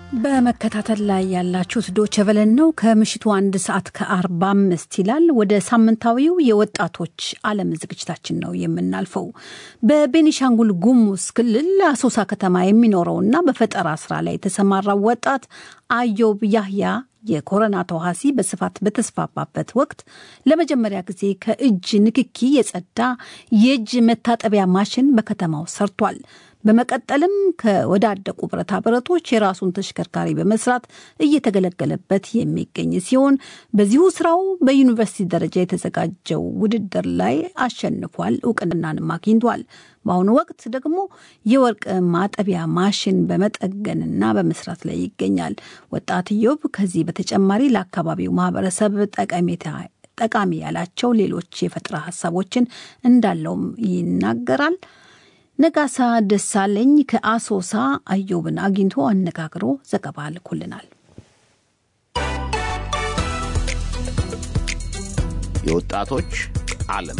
በመከታተል ላይ ያላችሁት ዶቼ ቬለን ነው። ከምሽቱ አንድ ሰዓት ከአርባ አምስት ይላል። ወደ ሳምንታዊው የወጣቶች ዓለም ዝግጅታችን ነው የምናልፈው። በቤኒሻንጉል ጉሙዝ ክልል አሶሳ ከተማ የሚኖረውና በፈጠራ ስራ ላይ የተሰማራው ወጣት አዮብ ያህያ የኮሮና ተዋሲ በስፋት በተስፋፋበት ወቅት ለመጀመሪያ ጊዜ ከእጅ ንክኪ የጸዳ የእጅ መታጠቢያ ማሽን በከተማው ሰርቷል። በመቀጠልም ከወዳደቁ ብረታ ብረቶች የራሱን ተሽከርካሪ በመስራት እየተገለገለበት የሚገኝ ሲሆን በዚሁ ስራው በዩኒቨርሲቲ ደረጃ የተዘጋጀው ውድድር ላይ አሸንፏል፣ እውቅናንም አግኝቷል። በአሁኑ ወቅት ደግሞ የወርቅ ማጠቢያ ማሽን በመጠገንና በመስራት ላይ ይገኛል። ወጣት ኢዮብ ከዚህ በተጨማሪ ለአካባቢው ማህበረሰብ ጠቀሜታ ጠቃሚ ያላቸው ሌሎች የፈጠራ ሀሳቦችን እንዳለውም ይናገራል። ነጋሳ ደሳለኝ ከአሶሳ አዮብን አግኝቶ አነጋግሮ ዘገባ ልኮልናል። የወጣቶች ዓለም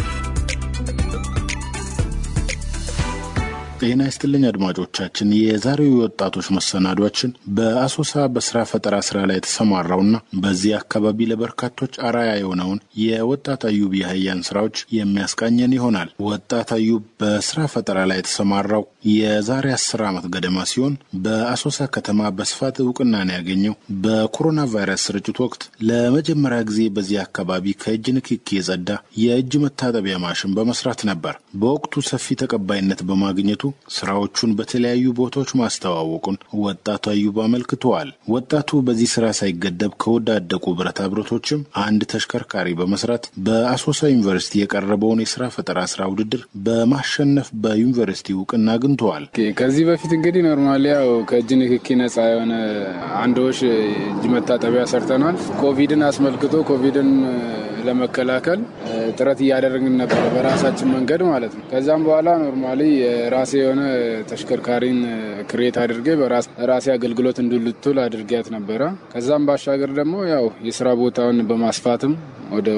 ጤና ይስጥልኝ አድማጮቻችን። የዛሬው የወጣቶች መሰናዷችን በአሶሳ በስራ ፈጠራ ስራ ላይ የተሰማራውና በዚህ አካባቢ ለበርካቶች አራያ የሆነውን የወጣት አዩብ የህያን ስራዎች የሚያስቃኘን ይሆናል። ወጣት አዩብ በስራ ፈጠራ ላይ የተሰማራው የዛሬ አስር ዓመት ገደማ ሲሆን በአሶሳ ከተማ በስፋት እውቅናን ያገኘው በኮሮና ቫይረስ ስርጭት ወቅት ለመጀመሪያ ጊዜ በዚህ አካባቢ ከእጅ ንክኪ የጸዳ የእጅ መታጠቢያ ማሽን በመስራት ነበር። በወቅቱ ሰፊ ተቀባይነት በማግኘቱ ስራዎቹን በተለያዩ ቦታዎች ማስተዋወቁን ወጣቱ አዩብ አመልክተዋል። ወጣቱ በዚህ ስራ ሳይገደብ ከወዳደቁ ብረታ ብረቶችም አንድ ተሽከርካሪ በመስራት በአሶሳ ዩኒቨርሲቲ የቀረበውን የስራ ፈጠራ ስራ ውድድር በማሸነፍ በዩኒቨርሲቲ እውቅና አግኝተዋል። ከዚህ በፊት እንግዲህ ኖርማሊ ያው ከእጅ ንክኪ ነጻ የሆነ አንዶች እጅ መታጠቢያ ሰርተናል። ኮቪድን አስመልክቶ ኮቪድን ለመከላከል ጥረት እያደረግን ነበረ በራሳችን መንገድ ማለት ነው። ከዛም በኋላ ኖርማሊ የራሴ የሆነ ተሽከርካሪን ክሬት አድርጌ ራሴ አገልግሎት እንድልትል አድርጊያት ነበረ። ከዛም ባሻገር ደግሞ ያው የስራ ቦታውን በማስፋትም ወደ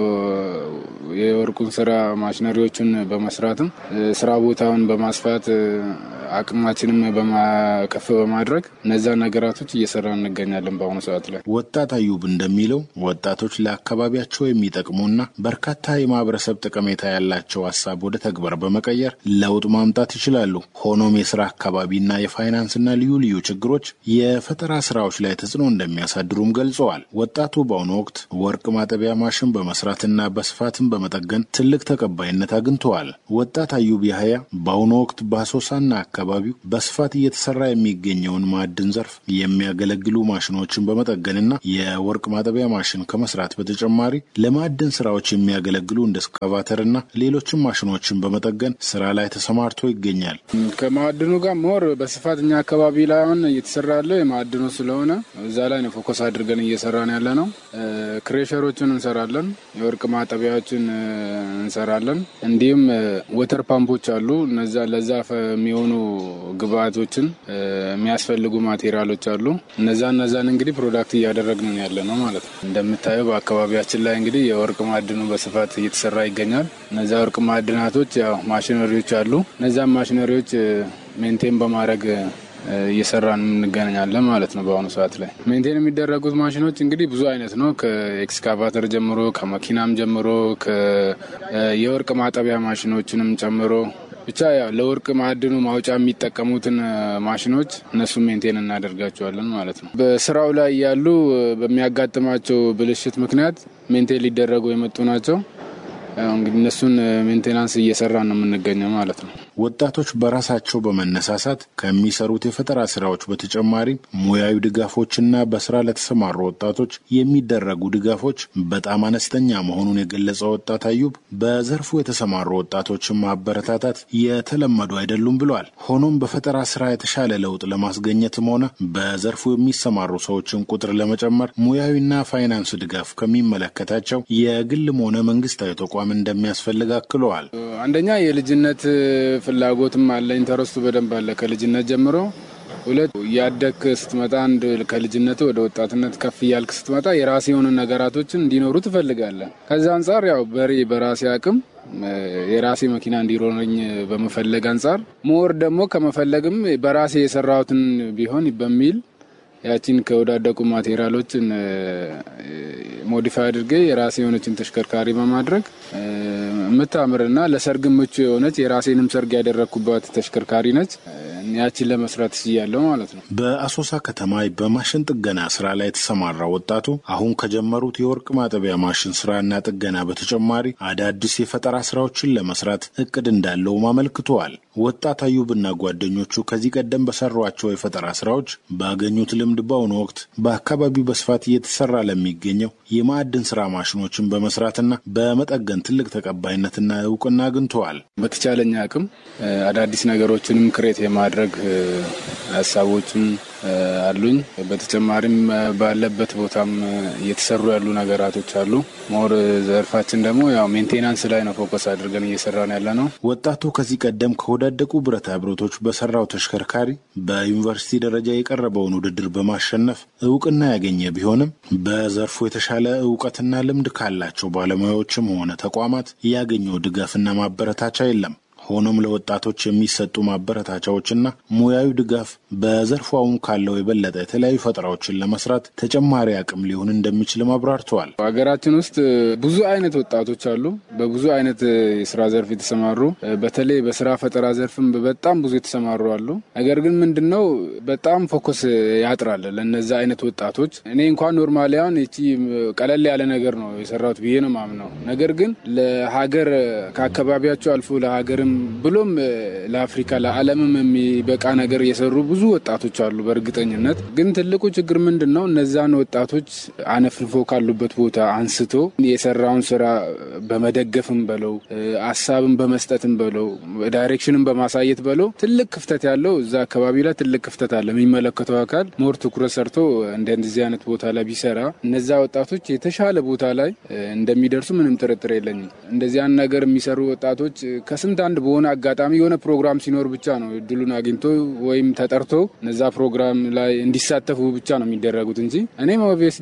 የወርቁን ስራ ማሽነሪዎቹን በመስራትም ስራ ቦታውን በማስፋት አቅማችንም ከፍ በማድረግ እነዛ ነገራቶች እየሰራ እንገኛለን። በአሁኑ ሰዓት ላይ ወጣት አዩብ እንደሚለው ወጣቶች ለአካባቢያቸው የሚጠቅሙና በርካታ የማህበረሰብ ጠቀሜታ ያላቸው ሀሳብ ወደ ተግባር በመቀየር ለውጥ ማምጣት ይችላሉ። ሆኖም የስራ አካባቢና የፋይናንስና ልዩ ልዩ ችግሮች የፈጠራ ስራዎች ላይ ተጽዕኖ እንደሚያሳድሩም ገልጸዋል። ወጣቱ በአሁኑ ወቅት ወርቅ ማጠቢያ ማሽን በመስራትና በስፋትም በመጠገን ትልቅ ተቀባይነት አግኝተዋል። ወጣት አዩብ ያህያ በአሁኑ ወቅት በአሶሳና አካባቢው በስፋት እየተሰራ የሚገኘውን ማዕድን ዘርፍ የሚያገለግሉ ማሽኖችን በመጠገንና የወርቅ ማጠቢያ ማሽን ከመስራት በተጨማሪ ለማዕድን ስራዎች የሚያገለግሉ እንደ እስካቫተርና ሌሎችም ማሽኖችን በመጠገን ስራ ላይ ተሰማርቶ ይገኛል። ከማዕድኑ ጋር ሞር በስፋት እኛ አካባቢ ላይ አሁን እየተሰራ ያለው የማዕድኑ ስለሆነ እዛ ላይ ነው ፎከስ አድርገን እየሰራን ያለ ነው። ክሬሸሮችን እንሰራለን፣ የወርቅ ማጠቢያዎችን እንሰራለን። እንዲሁም ወተር ፓምፖች አሉ። እነዛ ለዛ የሚሆኑ ግብአቶችን የሚያስፈልጉ ማቴሪያሎች አሉ። እነዛ እነዛን እንግዲህ ፕሮዳክት እያደረግን ያለ ነው ማለት ነው። እንደምታየው በአካባቢያችን ላይ እንግዲህ የወርቅ ማዕድኑ በስፋት እየተሰራ ይገኛል። እነዛ ወርቅ ማዕድናቶች ያው ማሽነሪዎች አሉ። እነዛን ማሽነሪዎች ሜንቴን በማድረግ እየሰራን እንገናኛለን ማለት ነው። በአሁኑ ሰዓት ላይ ሜንቴን የሚደረጉት ማሽኖች እንግዲህ ብዙ አይነት ነው። ከኤክስካቫተር ጀምሮ ከመኪናም ጀምሮ የወርቅ ማጠቢያ ማሽኖችንም ጨምሮ ብቻ ያው ለወርቅ ማዕድኑ ማውጫ የሚጠቀሙትን ማሽኖች እነሱ ሜንቴን እናደርጋቸዋለን ማለት ነው። በስራው ላይ ያሉ በሚያጋጥማቸው ብልሽት ምክንያት ሜንቴን ሊደረጉ የመጡ ናቸው። እንግዲህ እነሱን ሜንቴናንስ እየሰራ ነው የምንገኘው ማለት ነው። ወጣቶች በራሳቸው በመነሳሳት ከሚሰሩት የፈጠራ ስራዎች በተጨማሪ ሙያዊ ድጋፎችና በስራ ለተሰማሩ ወጣቶች የሚደረጉ ድጋፎች በጣም አነስተኛ መሆኑን የገለጸው ወጣት አዩብ በዘርፉ የተሰማሩ ወጣቶችን ማበረታታት የተለመዱ አይደሉም ብለዋል። ሆኖም በፈጠራ ስራ የተሻለ ለውጥ ለማስገኘትም ሆነ በዘርፉ የሚሰማሩ ሰዎችን ቁጥር ለመጨመር ሙያዊና ፋይናንስ ድጋፍ ከሚመለከታቸው የግልም ሆነ መንግስታዊ ተቋም እንደሚያስፈልግ አክለዋል። አንደኛ የልጅነት ፍላጎትም አለ፣ ኢንተረስቱ በደንብ አለ ከልጅነት ጀምሮ። ሁለት እያደግክ ስትመጣ አንድ ከልጅነት ወደ ወጣትነት ከፍ እያልክ ስትመጣ የራሴ የሆኑ ነገራቶችን እንዲኖሩ ትፈልጋለህ። ከዛ አንጻር ያው በሬ በራሴ አቅም የራሴ መኪና እንዲኖረኝ በመፈለግ አንጻር ሞር ደግሞ ከመፈለግም በራሴ የሰራሁትን ቢሆን በሚል ያቺን ከወዳደቁ ማቴሪያሎችን ሞዲፋይ አድርጌ የራሴ የሆነችን ተሽከርካሪ በማድረግ የምታምርና ለሰርግ ምቹ የሆነች የራሴንም ሰርግ ያደረግኩባት ተሽከርካሪ ነች። ያችን ለመስራት ችያለሁ ማለት ነው። በአሶሳ ከተማ በማሽን ጥገና ስራ ላይ የተሰማራ ወጣቱ አሁን ከጀመሩት የወርቅ ማጠቢያ ማሽን ስራና ጥገና በተጨማሪ አዳዲስ የፈጠራ ስራዎችን ለመስራት እቅድ እንዳለውም አመልክተዋል። ወጣት አዩብና ጓደኞቹ ከዚህ ቀደም በሰሯቸው የፈጠራ ስራዎች ባገኙት ልምድ በአሁኑ ወቅት በአካባቢው በስፋት እየተሰራ ለሚገኘው የማዕድን ስራ ማሽኖችን በመስራትና በመጠገን ትልቅ ተቀባይነትና እውቅና አግኝተዋል። በተቻለኝ አቅም አዳዲስ ነገሮችንም ክሬት የማድረግ ሀሳቦችም አሉኝ። በተጨማሪም ባለበት ቦታም እየተሰሩ ያሉ ነገራቶች አሉ። ሞር ዘርፋችን ደግሞ ያው ሜንቴናንስ ላይ ነው ፎከስ አድርገን እየሰራን ያለ ነው። ወጣቱ ከዚህ ቀደም ከወዳደቁ ብረታ ብረቶች በሰራው ተሽከርካሪ በዩኒቨርሲቲ ደረጃ የቀረበውን ውድድር በማሸነፍ እውቅና ያገኘ ቢሆንም በዘርፉ የተሻለ እውቀትና ልምድ ካላቸው ባለሙያዎችም ሆነ ተቋማት ያገኘው ድጋፍና ማበረታቻ የለም። ሆኖም ለወጣቶች የሚሰጡ ማበረታቻዎችና ሙያዊ ድጋፍ በዘርፉ አሁን ካለው የበለጠ የተለያዩ ፈጠራዎችን ለመስራት ተጨማሪ አቅም ሊሆን እንደሚችልም አብራርተዋል። ሀገራችን ውስጥ ብዙ አይነት ወጣቶች አሉ፣ በብዙ አይነት የስራ ዘርፍ የተሰማሩ በተለይ በስራ ፈጠራ ዘርፍም በጣም ብዙ የተሰማሩ አሉ። ነገር ግን ምንድነው በጣም ፎከስ ያጥራል ለነዚ አይነት ወጣቶች። እኔ እንኳን ኖርማሊ አሁን ይቺ ቀለል ያለ ነገር ነው የሰራሁት ብዬ ነው ማምነው። ነገር ግን ለሀገር ከአካባቢያቸው አልፎ ለሀገርም ብሎም ለአፍሪካ ለዓለምም የሚበቃ ነገር የሰሩ ብዙ ወጣቶች አሉ። በእርግጠኝነት ግን ትልቁ ችግር ምንድን ነው? እነዛን ወጣቶች አነፍንፎ ካሉበት ቦታ አንስቶ የሰራውን ስራ በመደገፍም በለው ሀሳብን በመስጠትም በለው ዳይሬክሽንን በማሳየት በለው ትልቅ ክፍተት ያለው እዛ አካባቢ ላይ ትልቅ ክፍተት አለ። የሚመለከተው አካል ሞር ትኩረት ሰርቶ እንደዚህ አይነት ቦታ ላይ ቢሰራ እነዛ ወጣቶች የተሻለ ቦታ ላይ እንደሚደርሱ ምንም ጥርጥር የለኝም። እንደዚያን ነገር የሚሰሩ ወጣቶች ከስንት አንድ በሆነ አጋጣሚ የሆነ ፕሮግራም ሲኖር ብቻ ነው እድሉን አግኝቶ ወይም ተጠርቶ እነዛ ፕሮግራም ላይ እንዲሳተፉ ብቻ ነው የሚደረጉት እንጂ እኔም ኦብቪየስሊ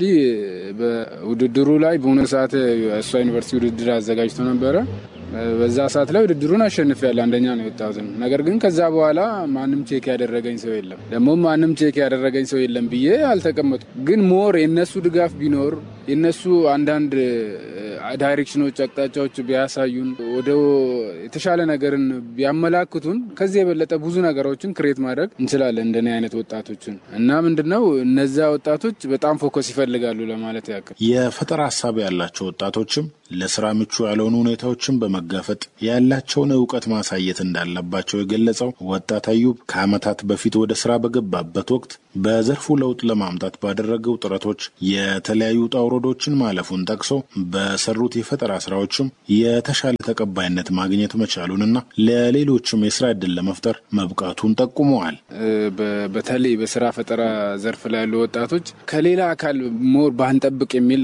በውድድሩ ላይ በሆነ ሰዓት እሷ ዩኒቨርሲቲ ውድድር አዘጋጅቶ ነበረ። በዛ ሰዓት ላይ ውድድሩን አሸንፍ ያለ አንደኛ ነው የወጣሁት። ነገር ግን ከዛ በኋላ ማንም ቼክ ያደረገኝ ሰው የለም። ደግሞ ማንም ቼክ ያደረገኝ ሰው የለም ብዬ አልተቀመጡ። ግን ሞር የነሱ ድጋፍ ቢኖር የነሱ አንዳንድ ዳይሬክሽኖች፣ አቅጣጫዎች ቢያሳዩን ወደ የተሻለ ነገርን ቢያመላክቱን ከዚህ የበለጠ ብዙ ነገሮችን ክሬት ማድረግ እንችላለን እንደኔ አይነት ወጣቶችን እና ምንድነው እነዚያ ወጣቶች በጣም ፎከስ ይፈልጋሉ ለማለት ያክል የፈጠራ ሀሳብ ያላቸው ወጣቶችም ለስራ ምቹ ያልሆኑ ሁኔታዎችን በመጋፈጥ ያላቸውን እውቀት ማሳየት እንዳለባቸው የገለጸው ወጣት አዩብ ከዓመታት በፊት ወደ ስራ በገባበት ወቅት በዘርፉ ለውጥ ለማምጣት ባደረገው ጥረቶች የተለያዩ ውጣ ውረዶችን ማለፉን ጠቅሶ በሰሩት የፈጠራ ስራዎችም የተሻለ ተቀባይነት ማግኘት መቻሉንና ለሌሎችም የስራ እድል ለመፍጠር መብቃቱን ጠቁመዋል። በተለይ በስራ ፈጠራ ዘርፍ ላይ ያሉ ወጣቶች ከሌላ አካል ሞር ባንጠብቅ የሚል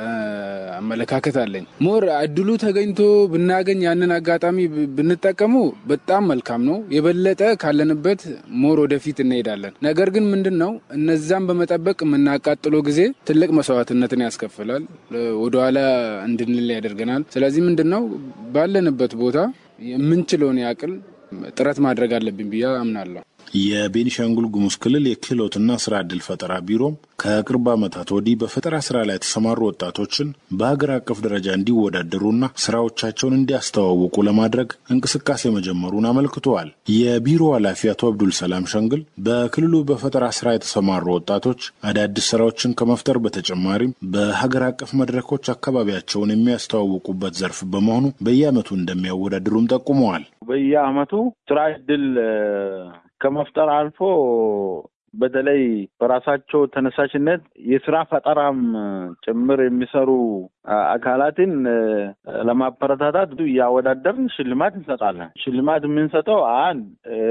አመለካከት አለኝ። ሞር እድሉ ተገኝቶ ብናገኝ ያንን አጋጣሚ ብንጠቀሙ በጣም መልካም ነው። የበለጠ ካለንበት ሞር ወደፊት እንሄዳለን። ነገር ግን ምንድን ነው እነዛን በመጠበቅ የምናቃጥለው ጊዜ ትልቅ መስዋዕትነትን ያስከፍላል፣ ወደኋላ እንድንል ያደርገናል። ስለዚህ ምንድን ነው ባለንበት ቦታ የምንችለውን ያቅል ጥረት ማድረግ አለብን ብዬ አምናለሁ። የቤኒሻንጉል ጉሙዝ ክልል የክህሎትና ስራ ዕድል ፈጠራ ቢሮም ከቅርብ ዓመታት ወዲህ በፈጠራ ስራ ላይ የተሰማሩ ወጣቶችን በሀገር አቀፍ ደረጃ እንዲወዳደሩና ስራዎቻቸውን እንዲያስተዋውቁ ለማድረግ እንቅስቃሴ መጀመሩን አመልክተዋል። የቢሮ ኃላፊ አቶ አብዱል ሰላም ሸንግል በክልሉ በፈጠራ ስራ የተሰማሩ ወጣቶች አዳዲስ ስራዎችን ከመፍጠር በተጨማሪም በሀገር አቀፍ መድረኮች አካባቢያቸውን የሚያስተዋውቁበት ዘርፍ በመሆኑ በየዓመቱ እንደሚያወዳድሩም ጠቁመዋል። በየዓመቱ ስራ ዕድል ከመፍጠር አልፎ በተለይ በራሳቸው ተነሳሽነት የስራ ፈጠራም ጭምር የሚሰሩ አካላትን ለማበረታታት እያወዳደርን ሽልማት እንሰጣለን። ሽልማት የምንሰጠው አንድ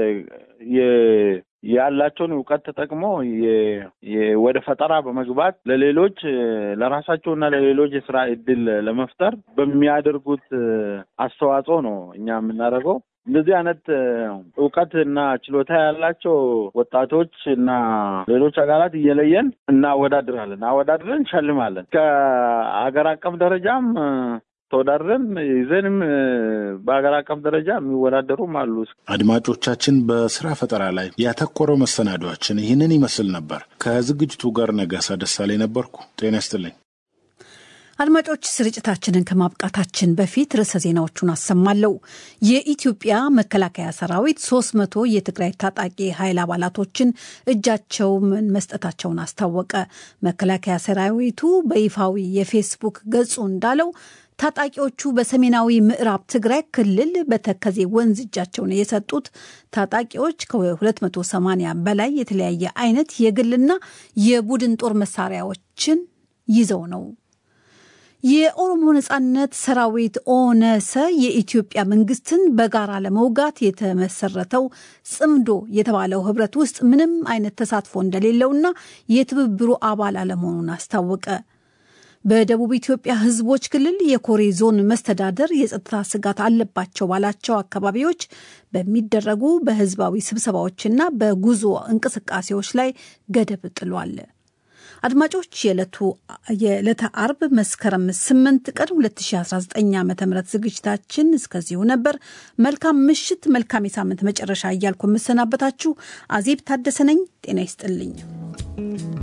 ያላቸውን እውቀት ተጠቅሞ ወደ ፈጠራ በመግባት ለሌሎች ለራሳቸውና ለሌሎች የስራ እድል ለመፍጠር በሚያደርጉት አስተዋጽኦ ነው እኛ የምናደርገው። እንደዚህ አይነት እውቀት እና ችሎታ ያላቸው ወጣቶች እና ሌሎች አካላት እየለየን እናወዳድራለን። አወዳድረን እንሸልማለን። ከሀገር አቀፍ ደረጃም ተወዳድረን ይዘንም በሀገር አቀፍ ደረጃ የሚወዳደሩም አሉ። አድማጮቻችን፣ በስራ ፈጠራ ላይ ያተኮረው መሰናዷችን ይህንን ይመስል ነበር። ከዝግጅቱ ጋር ነጋሳ ደሳለኝ ነበርኩ። ጤና ይስጥልኝ። አድማጮች ስርጭታችንን ከማብቃታችን በፊት ርዕሰ ዜናዎቹን አሰማለሁ። የኢትዮጵያ መከላከያ ሰራዊት ሶስት መቶ የትግራይ ታጣቂ ኃይል አባላቶችን እጃቸውን መስጠታቸውን አስታወቀ። መከላከያ ሰራዊቱ በይፋዊ የፌስቡክ ገጹ እንዳለው ታጣቂዎቹ በሰሜናዊ ምዕራብ ትግራይ ክልል በተከዜ ወንዝ እጃቸውን የሰጡት ታጣቂዎች ከ280 በላይ የተለያየ አይነት የግልና የቡድን ጦር መሳሪያዎችን ይዘው ነው። የኦሮሞ ነጻነት ሰራዊት ኦነሰ የኢትዮጵያ መንግስትን በጋራ ለመውጋት የተመሰረተው ጽምዶ የተባለው ህብረት ውስጥ ምንም አይነት ተሳትፎ እንደሌለውና የትብብሩ አባል አለመሆኑን አስታወቀ። በደቡብ ኢትዮጵያ ህዝቦች ክልል የኮሬ ዞን መስተዳደር የጸጥታ ስጋት አለባቸው ባላቸው አካባቢዎች በሚደረጉ በህዝባዊ ስብሰባዎችና በጉዞ እንቅስቃሴዎች ላይ ገደብ ጥሏል። አድማጮች የዕለተ አርብ መስከረም 8 ቀን 2019 ዓ ም ዝግጅታችን እስከዚሁ ነበር። መልካም ምሽት፣ መልካም የሳምንት መጨረሻ እያልኩ የምሰናበታችሁ አዜብ ታደሰ ነኝ። ጤና ይስጥልኝ።